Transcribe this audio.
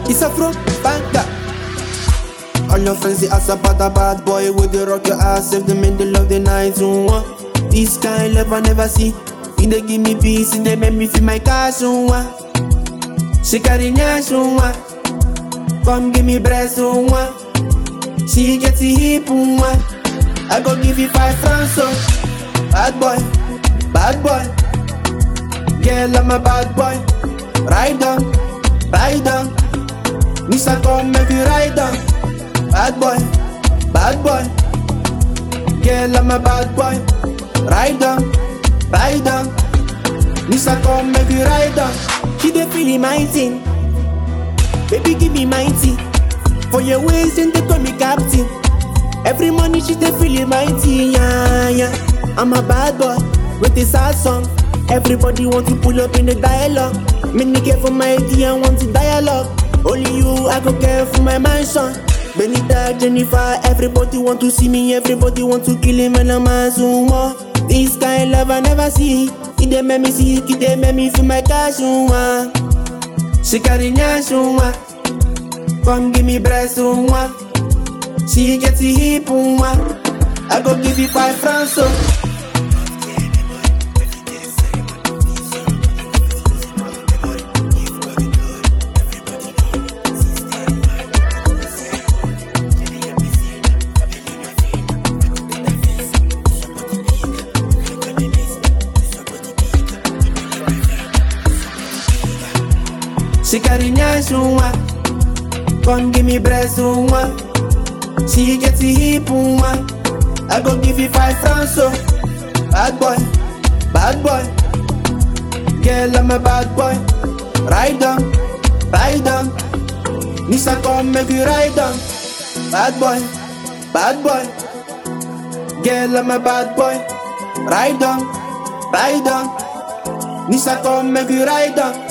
It's a from Banga. All your friends they ask about a bad boy with the rock your ass if them in the love the night zoom one. This kind love I never see. He they give me peace and they make me feel my cash one. She carry nyash one. Come give me breast one. She get the hip one. I go give you five francs so. Bad boy, bad boy. Girl I'm a bad boy. Ride on, ride on. Mr. Come make you ride on. Bad boy, bad boy. Girl, I'm a bad boy. Ride on, ride on. Mr. Come make you ride on. She dey feel my thing. Baby, give me my tea. For your ways, then they call me captain. Every morning she dey feel my tea, yeah, yeah. I'm a bad boy with a sad song. Everybody want to pull up in the dialogue. Many care for my idea and want to dialogue. Only you, I go care for my mansion. Benita, Jennifer, everybody want to see me, everybody want to kill him and I'm a sumo. This kind love I never see. It dey make me sick, it dey make me feel my cash, uma. She carry nyash, uma. Come give me breast, uma. She get the hip, uma. I go give you five francs, so. She carry nyash, uma. Come give me breast, uma. She get the hip, uma. I go give you five francs, so. Bad boy, bad boy. Girl, I'm a bad boy. Ride on, ride on. Nisa come make you ride on. Bad boy, bad boy. Girl, I'm a bad boy. Ride on, ride on. Nisa come make you ride on.